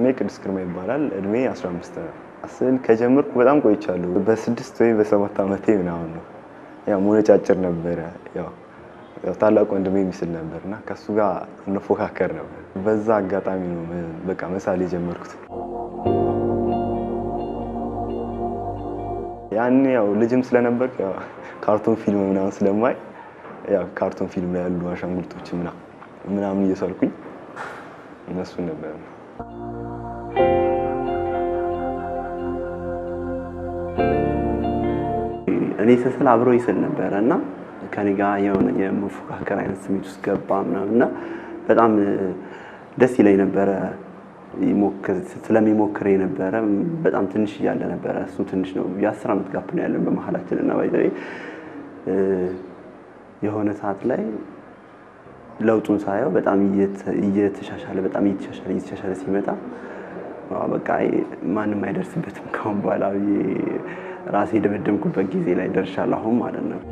ቅዱስ ግርማ ይባላል። እድሜ 15 ነው። ስዕል ከጀመርኩ በጣም ቆይቻለሁ። በስድስት ወይም በሰባት ዓመቴ ምናምን ነው። ያው ሞነጫጭር ነበረ። ያው ያው ታላቅ ወንድሜ የሚስል ነበር እና ከእሱ ጋር እንፎካከር ነበር። በዛ አጋጣሚ ነው በቃ መሳል የጀመርኩት። ያኔ ያው ልጅም ስለነበር ያው ካርቶን ፊልም ምናምን ስለማይ ያው ካርቶን ፊልም ላይ ያሉ አሻንጉሊቶች ምናምን ምናምን እየሳልኩኝ እነሱን ነበር እኔ ስስል አብሮ ይስል ነበረ እና ከኔ ጋር የሆነ የመፎካከር አይነት ስሜት ውስጥ ገባ ምናምን እና በጣም ደስ ይለኝ ነበረ። ስለሚሞክር የነበረ በጣም ትንሽ እያለ ነበረ። እሱ ትንሽ ነው፣ የአስር ዓመት ጋፕ ነው ያለን በመሀላችን እና ባይዘዌ የሆነ ሰዓት ላይ ለውጡን ሳየው በጣም እየተሻሻለ በጣም እየተሻሻለ እየተሻሻለ ሲመጣ በቃ ማንም አይደርስበትም ካሁን በኋላ ራሴ የደመደምኩበት ጊዜ ላይ ደርሻለሁ አሁን ማለት ነው።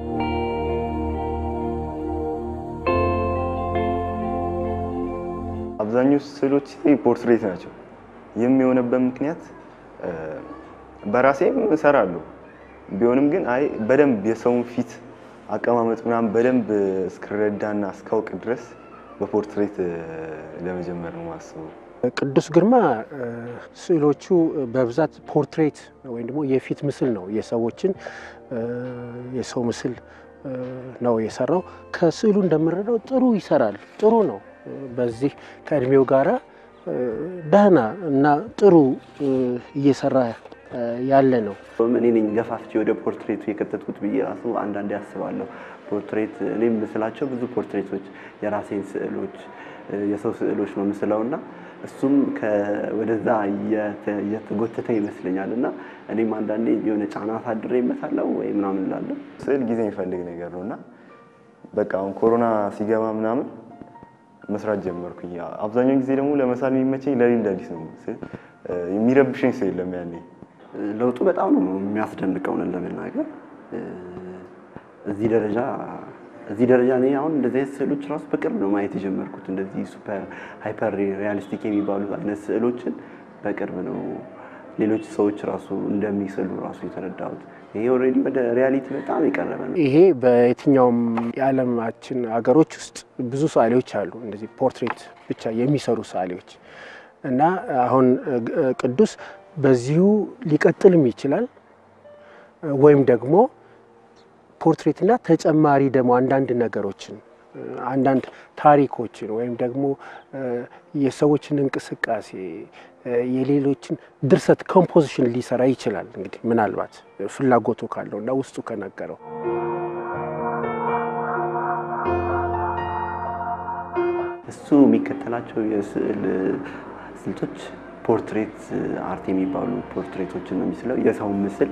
አብዛኞቹ ስዕሎች ፖርትሬት ናቸው። የሚሆነበት ምክንያት በራሴም እሰራለሁ ቢሆንም ግን አይ በደንብ የሰውን ፊት አቀማመጥ ምናምን በደንብ እስክረዳና እስካውቅ ድረስ በፖርትሬት ለመጀመር ነው ማስበው። ቅዱስ ግርማ ስዕሎቹ በብዛት ፖርትሬት ወይም ደግሞ የፊት ምስል ነው። የሰዎችን የሰው ምስል ነው የሰራው። ከስዕሉ እንደምንረዳው ጥሩ ይሰራል፣ ጥሩ ነው። በዚህ ከእድሜው ጋራ ደህና እና ጥሩ እየሰራ ያለ ነው። እኔ ነኝ ገፋፍቼ ወደ ፖርትሬቱ የከተትኩት ብዬ ራሱ አንዳንዴ ያስባለሁ። ፖርትሬት እኔ ምስላቸው ብዙ ፖርትሬቶች የራሴን ስዕሎች የሰው ስዕሎች ነው ምስለው እና እሱም ወደዛ እየተጎተተ ይመስለኛል እና እኔም አንዳንዴ የሆነ ጫና አሳድሬ እመታለሁ ወይ ምናምን እላለሁ። ስዕል ጊዜ የሚፈልግ ነገር ነው እና በቃ አሁን ኮሮና ሲገባ ምናምን መስራት ጀመርኩኝ። አብዛኛው ጊዜ ደግሞ ለመሳል የሚመቸኝ ለሊት ለሊት ነው። የሚረብሸኝ ሰው የለም ያኔ ለውጡ በጣም ነው የሚያስደንቀው። እውነት ለመናገር እዚህ ደረጃ እዚህ ደረጃ እኔ አሁን እንደዚህ አይነት ስዕሎች ራሱ በቅርብ ነው ማየት የጀመርኩት። እንደዚህ ሱፐር ሃይፐር ሪያሊስቲክ የሚባሉ አይነት ስዕሎችን በቅርብ ነው ሌሎች ሰዎች ራሱ እንደሚስሉ ራሱ የተረዳሁት። ይሄ ኦልሬዲ ወደ ሪያሊቲ በጣም የቀረበ ነው። ይሄ በየትኛውም የዓለማችን ሀገሮች ውስጥ ብዙ ሰዓሊዎች አሉ፣ እንደዚህ ፖርትሬት ብቻ የሚሰሩ ሰዓሊዎች እና አሁን ቅዱስ በዚሁ ሊቀጥልም ይችላል ወይም ደግሞ ፖርትሬትና ተጨማሪ ደግሞ አንዳንድ ነገሮችን አንዳንድ ታሪኮችን ወይም ደግሞ የሰዎችን እንቅስቃሴ የሌሎችን ድርሰት ኮምፖዚሽን ሊሰራ ይችላል። እንግዲህ ምናልባት ፍላጎቱ ካለው እና ውስጡ ከነገረው እሱ የሚከተላቸው የስዕል ስልቶች ፖርትሬት አርት የሚባሉ ፖርትሬቶችን ነው የሚስለው። የሰውን ምስል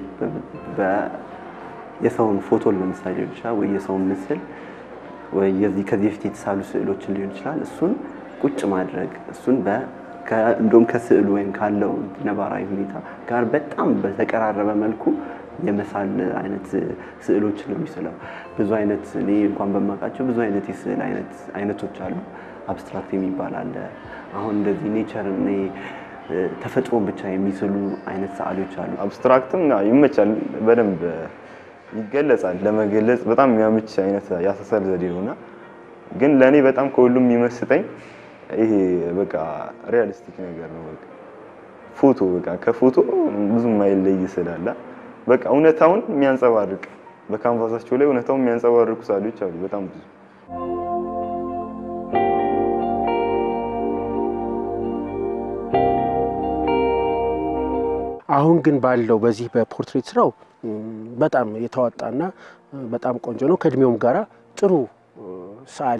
የሰውን ፎቶ ለምሳሌ ሊሆን ይችላል ወይ የሰውን ምስል ወይ የዚህ ከዚህ በፊት የተሳሉ ስዕሎችን ሊሆን ይችላል። እሱን ቁጭ ማድረግ እሱን እንደውም ከስዕሉ ወይም ካለው ነባራዊ ሁኔታ ጋር በጣም በተቀራረበ መልኩ የመሳል አይነት ስዕሎችን ነው የሚስለው። ብዙ አይነት እኔ እንኳን በማውቃቸው ብዙ አይነት የስዕል አይነቶች አሉ። አብስትራክት የሚባል አለ። አሁን እንደዚህ ኔቸር ተፈጥሮን ብቻ የሚስሉ አይነት ሰዓሊዎች አሉ። አብስትራክትም ይመቻል፣ በደንብ ይገለጻል። ለመገለጽ በጣም የሚያምች አይነት ያሳሰል ዘዴ ነው እና ግን ለእኔ በጣም ከሁሉም የሚመስጠኝ ይሄ በቃ ሪያሊስቲክ ነገር ነው። በቃ ፎቶ በቃ ከፎቶ ብዙም አይለይ ስላለ በቃ እውነታውን የሚያንጸባርቅ በካንቫሳቸው ላይ እውነታውን የሚያንጸባርቁ ሰዓሊዎች አሉ በጣም ብዙ። አሁን ግን ባለው በዚህ በፖርትሬት ስራው በጣም የተዋጣና በጣም ቆንጆ ነው። ከእድሜውም ጋራ ጥሩ ሰዓሊ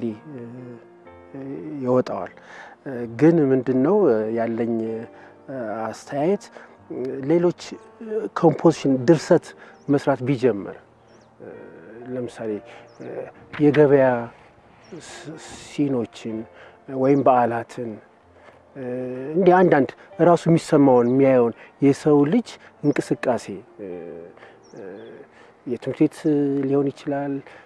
ይወጣዋል። ግን ምንድን ነው ያለኝ አስተያየት ሌሎች ኮምፖዚሽን ድርሰት መስራት ቢጀምር ለምሳሌ የገበያ ሲኖችን ወይም በዓላትን እንዲህ አንዳንድ ራሱ የሚሰማውን የሚያየውን የሰው ልጅ እንቅስቃሴ የትምህርት ቤት ሊሆን ይችላል፣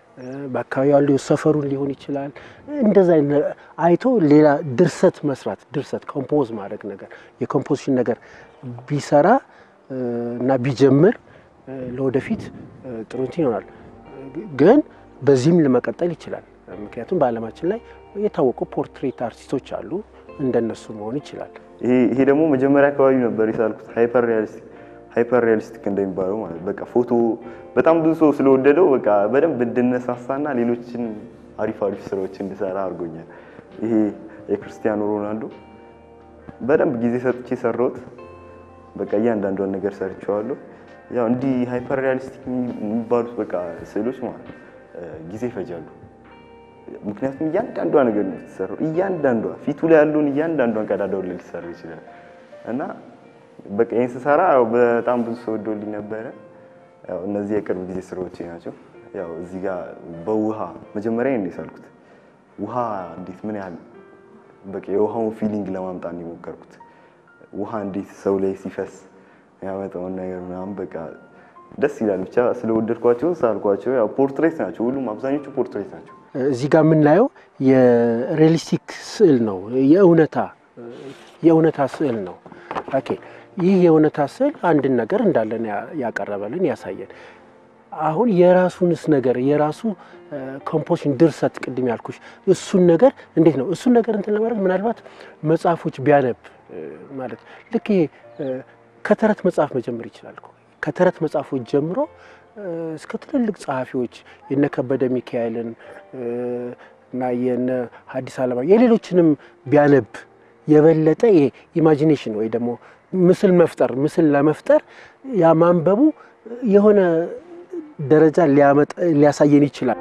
በአካባቢ ያሉ ሰፈሩን ሊሆን ይችላል። እንደዛ አይቶ ሌላ ድርሰት መስራት ድርሰት ኮምፖዝ ማድረግ ነገር የኮምፖዚሽን ነገር ቢሰራ እና ቢጀምር ለወደፊት ጥሩ እንትን ይሆናል። ግን በዚህም ለመቀጠል ይችላል። ምክንያቱም በዓለማችን ላይ የታወቁ ፖርትሬት አርቲስቶች አሉ። እንደነሱ መሆን ይችላል። ይሄ ደግሞ መጀመሪያ አካባቢ ነበር የሳልኩት ሃይፐር ሪያሊስቲክ ሃይፐር ሪያሊስቲክ እንደሚባለው ማለት በቃ ፎቶ በጣም ብዙ ሰው ስለወደደው በቃ በደንብ እንድነሳሳና ሌሎችን አሪፍ አሪፍ ስራዎች እንድሰራ አድርጎኛል። ይሄ የክርስቲያኖ ሮናልዶ በደንብ ጊዜ ሰጥቼ ሰራሁት። በቃ እያንዳንዷን ነገር ሰርቼዋለሁ። ያው እንዲህ ሃይፐር ሪያሊስቲክ የሚባሉት በቃ ስዕሎች ማለት ጊዜ ይፈጃሉ። ምክንያቱም እያንዳንዷ ነገር ነው የተሰራው። እያንዳንዷ ፊቱ ላይ ያለውን እያንዳንዷን ቀዳዳውን ላይ ሊሰራ ይችላል እና በቃ ይህን ስሰራ ያው በጣም ብዙ ሰው ወዶልኝ ነበረ። ያው እነዚህ የቅርብ ጊዜ ስራዎቼ ናቸው። ያው እዚህ ጋር በውሃ መጀመሪያ ነው የሳልኩት። ውሃ እንዴት ምን ያህል በቃ የውሃውን ፊሊንግ ለማምጣት ነው የሞከርኩት። ውሃ እንዴት ሰው ላይ ሲፈስ ያመጣውን ነገር ምናምን በቃ ደስ ይላል። ብቻ ስለወደድኳቸው ሳልኳቸው። ያው ፖርትሬት ናቸው ሁሉም፣ አብዛኞቹ ፖርትሬት ናቸው። እዚህ ጋር የምናየው የሪያሊስቲክ ስዕል ነው። የእውነታ የእውነታ ስዕል ነው። ኦኬ ይህ የእውነታ ስዕል አንድን ነገር እንዳለን ያቀረበልን ያሳየን። አሁን የራሱንስ ነገር የራሱ ኮምፖዚሽን ድርሰት፣ ቅድም ያልኩሽ እሱን ነገር እንዴት ነው እሱን ነገር እንትን ለማድረግ ምናልባት መጽሐፎች ቢያነብ ማለት ልክ ይሄ ከተረት መጽሐፍ መጀመር ይችላል። ከተረት መጽሐፎች ጀምሮ እስከ ትልልቅ ጸሐፊዎች የነ ከበደ ሚካኤልን እና የነ ሐዲስ ዓለማ የሌሎችንም ቢያነብ የበለጠ ይሄ ኢማጂኔሽን ወይ ደግሞ ምስል መፍጠር ምስል ለመፍጠር ያ ማንበቡ የሆነ ደረጃ ሊያመጣ ሊያሳየን ይችላል።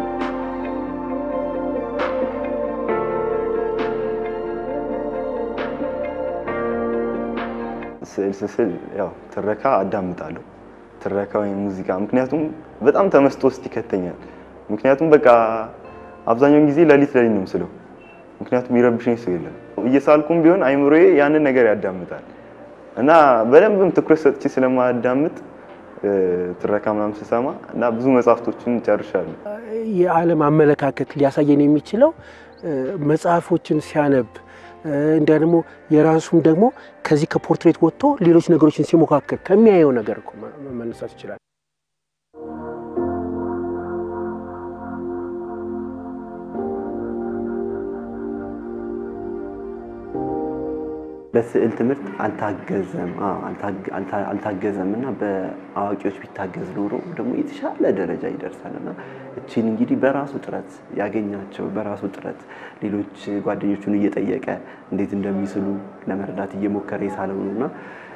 ስዕል ስስል ያው ትረካ አዳምጣለሁ። ትረካ ወይም ሙዚቃ ምክንያቱም በጣም ተመስጦ ውስጥ ይከተኛል። ምክንያቱም በቃ አብዛኛውን ጊዜ ለሊት ለሊት ነው ምስለው። ምክንያቱም ይረብሽኝ ሰው የለም። እየሳልኩም ቢሆን አይምሮዬ ያንን ነገር ያዳምጣል እና በደንብም ትኩረት ሰጥቼ ስለማዳምጥ ትረካ ምናምን ስሰማ እና ብዙ መጽሐፍቶችን ጨርሻለሁ። የዓለም አመለካከት ሊያሳየን የሚችለው መጽሐፎችን ሲያነብ እንዲያ ደግሞ የራሱም ደግሞ ከዚህ ከፖርትሬት ወጥቶ ሌሎች ነገሮችን ሲሞካከር ከሚያየው ነገር እኮ መነሳት ይችላል። በስዕል ትምህርት አልታገዘም አልታገዘም እና በአዋቂዎች ቢታገዝ ኖሮ ደግሞ የተሻለ ደረጃ ይደርሳል እና እቺን እንግዲህ በራሱ ጥረት ያገኛቸው በራሱ ጥረት ሌሎች ጓደኞቹን እየጠየቀ እንዴት እንደሚስሉ ለመረዳት እየሞከረ የሳለው ነው እና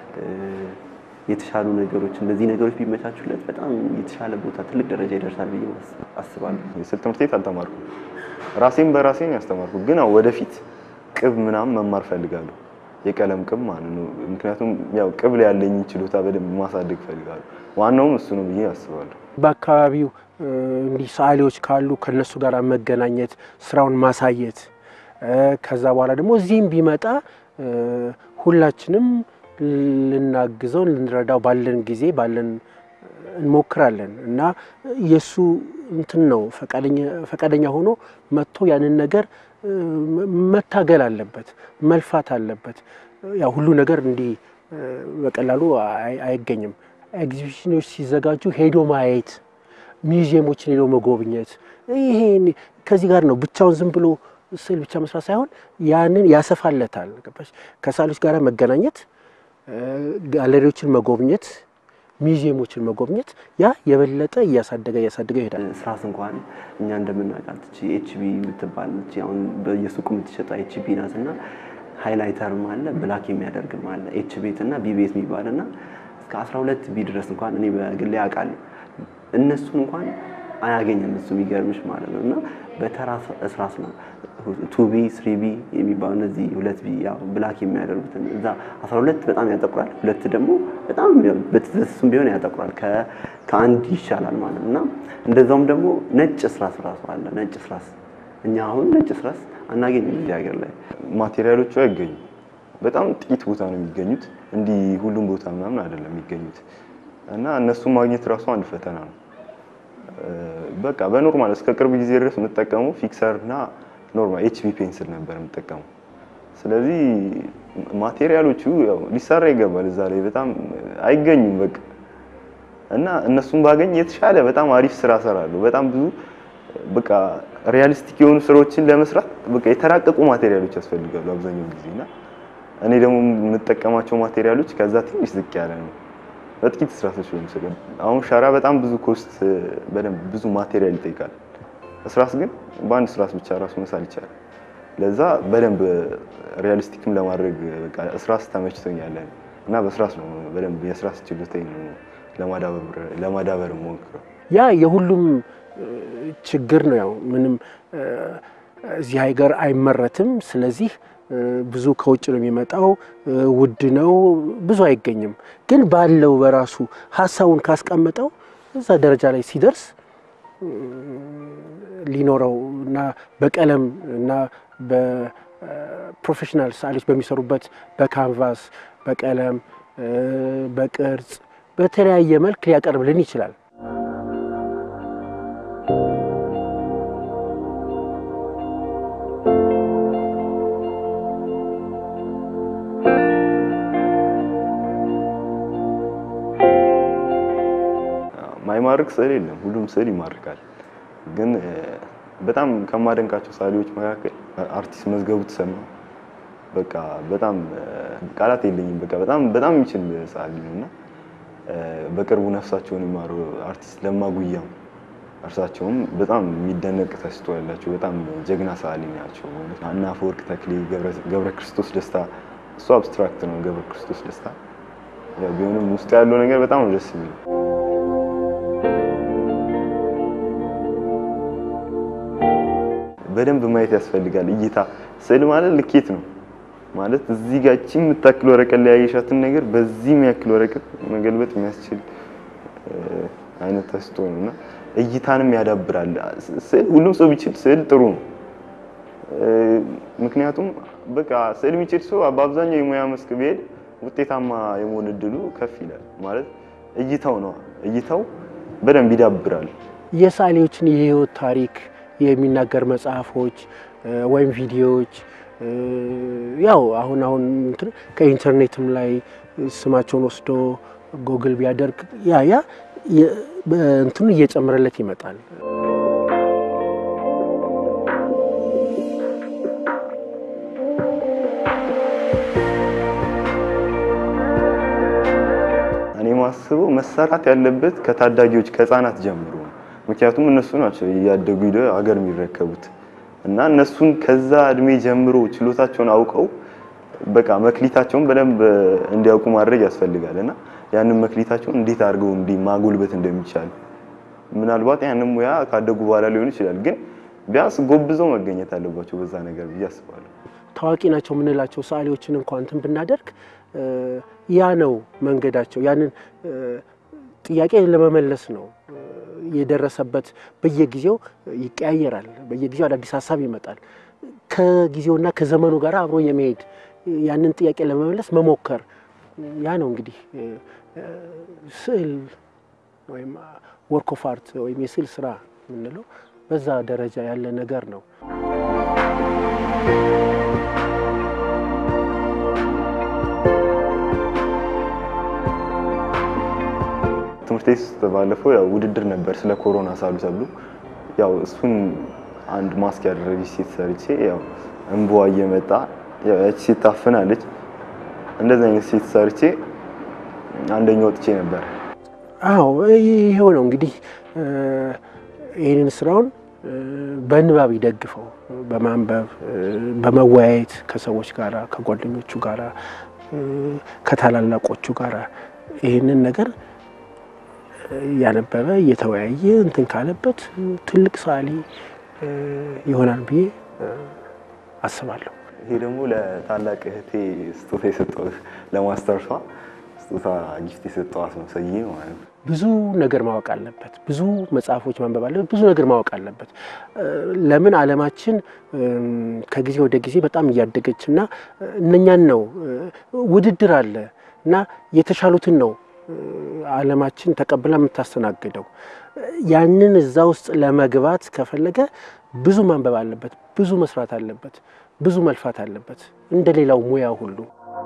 የተሻሉ ነገሮች እነዚህ ነገሮች ቢመቻቹለት በጣም የተሻለ ቦታ ትልቅ ደረጃ ይደርሳል ብዬ አስባለሁ። የስዕል ትምህርት ቤት አልተማርኩም። ራሴን በራሴን ያስተማርኩ ግን አዎ ወደፊት ቅብ ምናምን መማር ፈልጋለሁ። የቀለም ቅብ ማለት ነው። ምክንያቱም ያው ቅብ ላይ ያለኝ ችሎታ በደንብ ማሳደግ ፈልጋለሁ። ዋናውም እሱ ነው ብዬ አስባለሁ። በአካባቢው እንዲህ ሰዓሊዎች ካሉ ከነሱ ጋር መገናኘት፣ ስራውን ማሳየት ከዛ በኋላ ደግሞ እዚህም ቢመጣ ሁላችንም ልናግዘው ልንረዳው ባለን ጊዜ ባለን እንሞክራለን እና የእሱ እንትን ነው ፈቃደኛ ሆኖ መጥቶ ያንን ነገር መታገል አለበት፣ መልፋት አለበት። ያው ሁሉ ነገር እንዲህ በቀላሉ አይገኝም። ኤግዚቢሽኖች ሲዘጋጁ ሄዶ ማየት፣ ሚውዚየሞችን ሄዶ መጎብኘት ይሄ ከዚህ ጋር ነው። ብቻውን ዝም ብሎ ስዕል ብቻ መስራት ሳይሆን ያንን ያሰፋለታል። ገባሽ? ከሳሎች ጋር መገናኘት፣ ጋለሪዎችን መጎብኘት ሚውዚየሞችን መጎብኘት ያ የበለጠ እያሳደገ እያሳደገ ይሄዳል። ስራስ እንኳን እኛ እንደምናውቃት እቺ ኤችቢ የምትባል እቺ አሁን በየሱቁ የምትሸጣ ኤችቢ ናት እና ሃይላይተርም አለ ብላክ የሚያደርግም አለ ኤች ቤት እና ቢ ቤት የሚባል እና እስከ 12 ቢ ድረስ እንኳን እኔ በግሌ አውቃለሁ። እነሱን እንኳን አያገኝም እሱ የሚገርምሽ ማለት ነው እና በተራ እስራስ ነው ቱቢ ስሪቢ የሚባሉ እነዚህ ሁለት ቢ ያው ብላክ የሚያደርጉትን እዛ 12 በጣም ያጠቁራል፣ ሁለት ደግሞ በጣም በትስስም ቢሆን ያጠቁራል። ከአንድ ይሻላል ማለት ነው እና እንደዛውም ደግሞ ነጭ እስራስ ራሱ አለ። ነጭ እስራስ እኛ አሁን ነጭ እስራስ አናገኝም እዚህ ሀገር ላይ ማቴሪያሎቹ አይገኙም። በጣም ጥቂት ቦታ ነው የሚገኙት። እንዲህ ሁሉም ቦታ ምናምን አይደለም የሚገኙት እና እነሱን ማግኘት ራሱ አንድ ፈተና ነው። በቃ በኖርማል እስከ ቅርብ ጊዜ ድረስ የምጠቀመው ፊክሰር እና ኖርማል ኤችቢ ፔንስል ነበር የምጠቀመው። ስለዚህ ማቴሪያሎቹ ያው ሊሰራ ይገባል እዛ ላይ በጣም አይገኙም በቃ እና እነሱን ባገኝ የተሻለ በጣም አሪፍ ስራ እሰራለሁ። በጣም ብዙ በቃ ሪያሊስቲክ የሆኑ ስራዎችን ለመስራት በቃ የተራቀቁ ማቴሪያሎች ያስፈልጋሉ አብዛኛው ጊዜ እና እኔ ደግሞ የምጠቀማቸው ማቴሪያሎች ከዛ ትንሽ ዝቅ ያለ ነው። በጥቂት እስራሶች ነው የምስለው። አሁን ሸራ በጣም ብዙ ኮስት በደንብ ብዙ ማቴሪያል ይጠይቃል። እስራስ ግን በአንድ እስራስ ብቻ ራሱ መሳል ይቻላል። ለዛ በደንብ ሪያሊስቲክም ለማድረግ በቃ እስራስ ተመችቶኛል እና በእስራስ ነው በደንብ የእስራስ ችሎታዬን ነው ለማዳበር ለማዳበር ሞክረው። ያ የሁሉም ችግር ነው። ያው ምንም እዚህ ሀገር አይመረትም። ስለዚህ ብዙ ከውጭ ነው የሚመጣው፣ ውድ ነው፣ ብዙ አይገኝም። ግን ባለው በራሱ ሀሳቡን ካስቀመጠው እዛ ደረጃ ላይ ሲደርስ ሊኖረው እና በቀለም እና በፕሮፌሽናል ሰዓሊዎች በሚሰሩበት በካንቫስ በቀለም በቅርጽ በተለያየ መልክ ሊያቀርብልን ይችላል። ማይማርክ ስዕል የለም፣ ሁሉም ስዕል ይማርካል። ግን በጣም ከማደንቃቸው ሰዓሊዎች መካከል አርቲስት መዝገቡ ተሰማ በቃ በጣም ቃላት የለኝም። በቃ በጣም በጣም የሚችል ሰዓሊ ነው እና በቅርቡ ነፍሳቸውን ይማሩ አርቲስት ለማ ጉያም እርሳቸውም በጣም የሚደነቅ ተስጦ ያላቸው በጣም ጀግና ሰዓሊ ናቸው። እና አፈወርቅ ተክሌ፣ ገብረ ክርስቶስ ደስታ እሱ አብስትራክት ነው። ገብረ ክርስቶስ ደስታ ያው ቢሆንም ውስጡ ያለው ነገር በጣም ነው ደስ የሚለው። በደንብ ማየት ያስፈልጋል። እይታ ስዕል ማለት ልኬት ነው ማለት እዚህ ጋር እቺ የምታክል ወረቀት ላይ ያየሻትን ነገር በዚህ የሚያክል ወረቀት መገልበጥ የሚያስችል አይነት ተስጦ ነው እና እይታንም ያዳብራል። ስዕል ሁሉም ሰው ቢችል ስዕል ጥሩ ነው። ምክንያቱም በቃ ስዕል የሚችል ሰው በአብዛኛው የሙያ መስክ ቢሄድ ውጤታማ የመሆን እድሉ ከፍ ይላል። ማለት እይታው ነው እይታው በደንብ ይዳብራል። የሰዓሊዎችን የህይወት ታሪክ የሚናገር መጽሐፎች ወይም ቪዲዮዎች ያው አሁን አሁን እንትን ከኢንተርኔትም ላይ ስማቸውን ወስዶ ጎግል ቢያደርግ ያ ያ እንትኑ እየጨመረለት ይመጣል። እኔ ማስበው መሰራት ያለበት ከታዳጊዎች ከህፃናት ጀምሮ ነው። ምክንያቱም እነሱ ናቸው እያደጉ ሂደው ሀገር የሚረከቡት እና እነሱን ከዛ እድሜ ጀምሮ ችሎታቸውን አውቀው በቃ መክሊታቸውን በደንብ እንዲያውቁ ማድረግ ያስፈልጋል እና ያንን መክሊታቸውን እንዴት አድርገው እንዲህ ማጎልበት እንደሚቻል ምናልባት ያንን ሙያ ካደጉ በኋላ ሊሆን ይችላል፣ ግን ቢያንስ ጎብዘው መገኘት አለባቸው በዛ ነገር ብዬ አስባለሁ። ታዋቂ ናቸው የምንላቸው ሰዓሊዎችን እንኳን እንትን ብናደርግ ያ ነው መንገዳቸው። ያንን ጥያቄ ለመመለስ ነው የደረሰበት። በየጊዜው ይቀያየራል። በየጊዜው አዳዲስ ሀሳብ ይመጣል። ከጊዜውና ከዘመኑ ጋር አብሮ የመሄድ ያንን ጥያቄ ለመመለስ መሞከር ያ ነው እንግዲህ ስዕል ወይም ወርክ ኦፍ አርት ወይም የስዕል ስራ የምንለው በዛ ደረጃ ያለ ነገር ነው። ትምህርት ቤት ውስጥ ባለፈው ያው ውድድር ነበር ስለ ኮሮና ሳሉ ተብሎ ያው እሱን አንድ ማስክ ያደረገች ሴት ሰርቼ ያው እንባዋ እየመጣ ያው ያቺ ሴት ታፍናለች። እንደዚህ አይነት ሴት ሰርቼ አንደኛ ወጥቼ ነበር። አዎ ይሄው ነው እንግዲህ ይህንን ስራውን በንባብ ይደግፈው፣ በማንበብ በመወያየት ከሰዎች ጋራ ከጓደኞቹ ጋራ ከታላላቆቹ ጋራ ይህንን ነገር እያነበበ እየተወያየ እንትን ካለበት ትልቅ ሰዓሊ ይሆናል ብዬ አስባለሁ። ይሄ ደግሞ ለታላቅ እህቴ ስጦታ የሰጠሁት ለማስተርሷ ስጦታ ጊፍት የሰጠኋት ነው ሰዬ ማለት ነው። ብዙ ነገር ማወቅ አለበት። ብዙ መጽሐፎች ማንበብ አለበት። ብዙ ነገር ማወቅ አለበት። ለምን ዓለማችን ከጊዜ ወደ ጊዜ በጣም እያደገች እና እነኛን ነው ውድድር አለ እና የተሻሉትን ነው ዓለማችን ተቀብላ የምታስተናግደው ያንን እዛ ውስጥ ለመግባት ከፈለገ ብዙ ማንበብ አለበት፣ ብዙ መስራት አለበት፣ ብዙ መልፋት አለበት እንደ ሌላው ሙያ ሁሉ።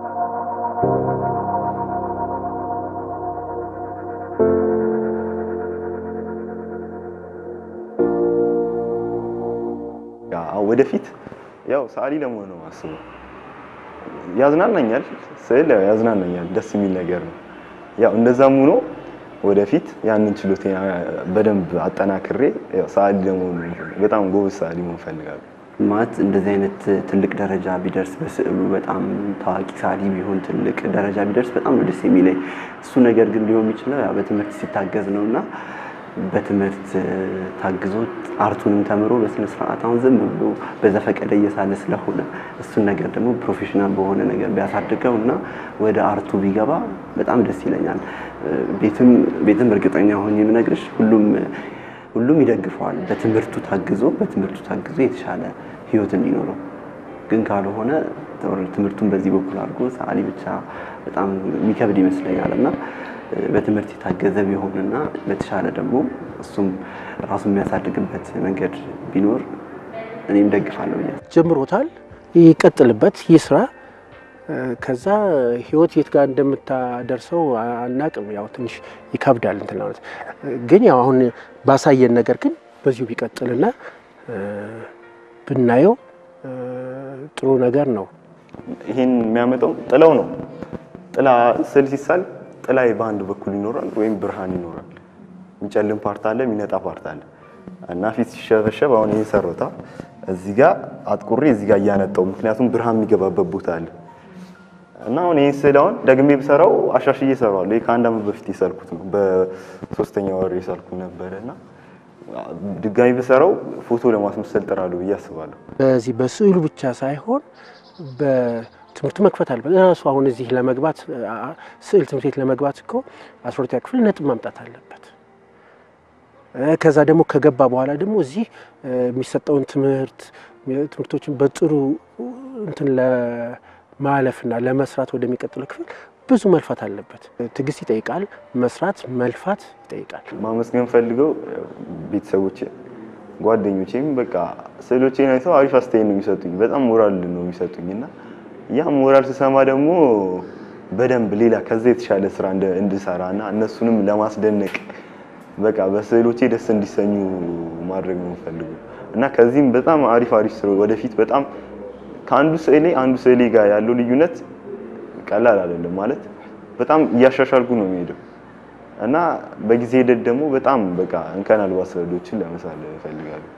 ወደፊት ያው ሰዓሊ ለመሆን ነው የማስበው። ያዝናናኛል፣ ስዕል ያው ያዝናናኛል፣ ደስ የሚል ነገር ነው። ያው እንደዛም ሆኖ ወደፊት ያንን ችሎቴን በደንብ አጠናክሬ ያው ሰዓሊ ለመሆን በጣም ጎበዝ ሰዓሊ መሆን እፈልጋለሁ። ማለት እንደዚህ አይነት ትልቅ ደረጃ ቢደርስ በስዕሉ በጣም ታዋቂ ሰዓሊ ቢሆን ትልቅ ደረጃ ቢደርስ በጣም ነው ደስ የሚለኝ። እሱ ነገር ግን ሊሆን የሚችለው ያው በትምህርት ሲታገዝ ነው እና በትምህርት ታግዞ አርቱንም ተምሮ በስነ ስርዓት አሁን ዝም ብሎ በዘፈቀደ እየሳለ ስለሆነ እሱን ነገር ደግሞ ፕሮፌሽናል በሆነ ነገር ቢያሳድገው እና ወደ አርቱ ቢገባ በጣም ደስ ይለኛል። ቤትም ቤትም እርግጠኛ ሆኜ የምነግርሽ ሁሉም ሁሉም ይደግፈዋል። በትምህርቱ ታግዞ በትምህርቱ ታግዞ የተሻለ ህይወት እንዲኖረው ግን ካልሆነ ትምህርቱን በዚህ በኩል አድርጎ ሰዓሊ ብቻ በጣም የሚከብድ ይመስለኛል እና በትምህርት የታገዘ ቢሆንና በተሻለ ደግሞ እሱም ራሱ የሚያሳድግበት መንገድ ቢኖር እኔም ደግፋለሁ ብያ ጀምሮታል፣ ይቀጥልበት፣ ይስራ። ከዛ ህይወት የት ጋር እንደምታደርሰው አናቅም። ያው ትንሽ ይከብዳል እንትን ማለት ግን ያው አሁን ባሳየን ነገር ግን በዚሁ ቢቀጥልና ብናየው ጥሩ ነገር ነው። ይህን የሚያመጣው ጥላው ነው። ጥላ ስዕል ሲሳል ጥላ በአንድ በኩል ይኖራል ወይም ብርሃን ይኖራል። የሚጨልም ፓርት አለ፣ የሚነጣ ፓርት አለ እና ፊት ሲሸበሸብ አሁን ይህን ሰሮታ እዚህ ጋር አጥቁሬ እዚህ ጋር እያነጣው ምክንያቱም ብርሃን የሚገባበት ቦታ አለ እና አሁን ይህን ስዕል አሁን ደግሜ ብሰራው አሻሽዬ እሰራዋለሁ። ይህ ከአንድ ዓመት በፊት የሳልኩት ነው። በሶስተኛ ወር የሳልኩት ነበረ እና ድጋሚ ብሰራው ፎቶ ለማስመሰል ጥራለሁ ብዬ አስባለሁ። በዚህ በስዕሉ ብቻ ሳይሆን በትምህርቱ መክፈት አለበት። ራሱ አሁን እዚህ ለመግባት ስዕል ትምህርት ቤት ለመግባት እኮ አስራ ሁለተኛ ክፍል ነጥብ ማምጣት አለበት። ከዛ ደግሞ ከገባ በኋላ ደግሞ እዚህ የሚሰጠውን ትምህርት ትምህርቶችን በጥሩ እንትን ለማለፍና ለመስራት ወደሚቀጥለው ክፍል ብዙ መልፋት አለበት። ትዕግስት ይጠይቃል። መስራት መልፋት ይጠይቃል። ማመስገን ፈልገው ቤተሰቦቼ፣ ጓደኞቼም በቃ ስዕሎቼን አይተው አሪፍ አስተያየት ነው የሚሰጡኝ። በጣም ሞራል ነው የሚሰጡኝ እና ያ ሞራል ስሰማ ደግሞ በደንብ ሌላ ከዛ የተሻለ ስራ እንድሰራ እና እነሱንም ለማስደነቅ በቃ በስዕሎቼ ደስ እንዲሰኙ ማድረግ ነው የምፈልገው እና ከዚህም በጣም አሪፍ አሪፍ ስራ ወደፊት በጣም ከአንዱ ስዕሌ አንዱ ስዕሌ ጋር ያለው ልዩነት ቀላል አይደለም ማለት በጣም እያሻሻልኩ ነው የሚሄደው እና በጊዜ ሂደት ደግሞ በጣም በቃ እንከን አልባ ስዕሎችን ለመሳል እፈልጋለሁ።